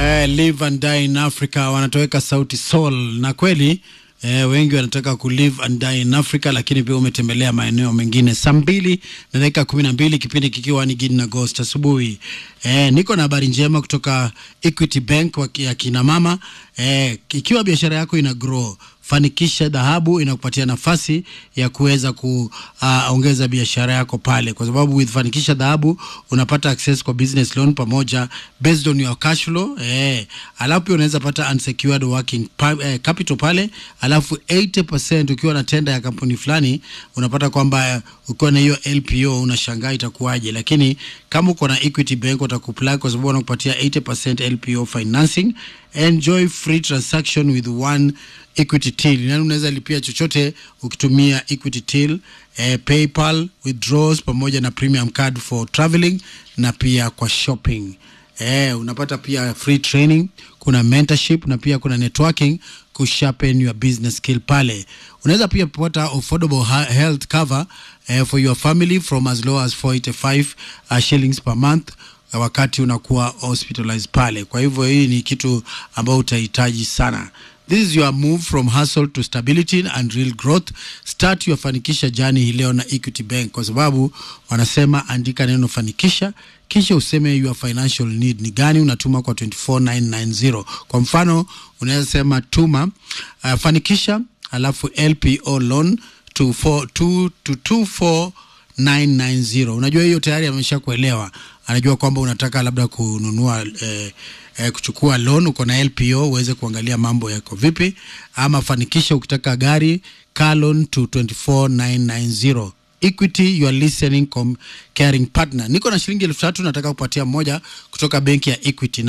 Eh, live and die in Africa wanatoweka sauti soul, na kweli eh, wengi wanataka ku live and die in Africa, lakini pia umetembelea maeneo mengine. Saa mbili na dakika kumi na mbili kipindi kikiwa ni Gidi na Ghost asubuhi. Eh, niko na habari njema kutoka Equity Bank wa ya kina mama. Eh, ikiwa biashara yako ina grow Fanikisha Dhahabu inakupatia nafasi ya kuweza kuongeza uh, biashara yako pale, kwa sababu with Fanikisha Dhahabu unapata access kwa business loan pamoja based on your cash flow eh, alafu pia unaweza pata unsecured working pa, eh, capital pale, alafu 80% ukiwa na tenda ya kampuni fulani unapata kwamba uh, ukiwa na hiyo LPO unashangaa itakuwaje, lakini kama uko na Equity Bank watakuplug kwa sababu wanakupatia 80% LPO financing. Enjoy free transaction with one Equity Till. Yani unaweza lipia chochote ukitumia Equity Till, eh, PayPal, withdrawals pamoja na premium card for traveling na pia kwa shopping. Eh, unapata pia free training, kuna mentorship na pia kuna networking ku sharpen your business skill pale. Unaweza pia kupata affordable health cover eh, for your family from as low as 485 uh, shillings per month wakati unakuwa hospitalized pale. Kwa hivyo hii ni kitu ambayo utahitaji sana. This is your move from hustle to stability and real growth. Start your fanikisha journey hii leo na Equity Bank, kwa sababu wanasema andika neno fanikisha kisha useme your financial need ni gani, unatuma kwa 24990. Kwa mfano unaweza sema tuma uh, fanikisha alafu LPO loan to 4 to, to 24 990. Unajua hiyo tayari amesha kuelewa, anajua kwamba unataka labda kununua eh, eh, kuchukua loan, uko na LPO uweze kuangalia mambo yako vipi, ama fanikisha ukitaka gari car loan to 24990. Equity, you are listening com caring partner. Niko na shilingi elfu tatu nataka kupatia mmoja kutoka benki ya Equity.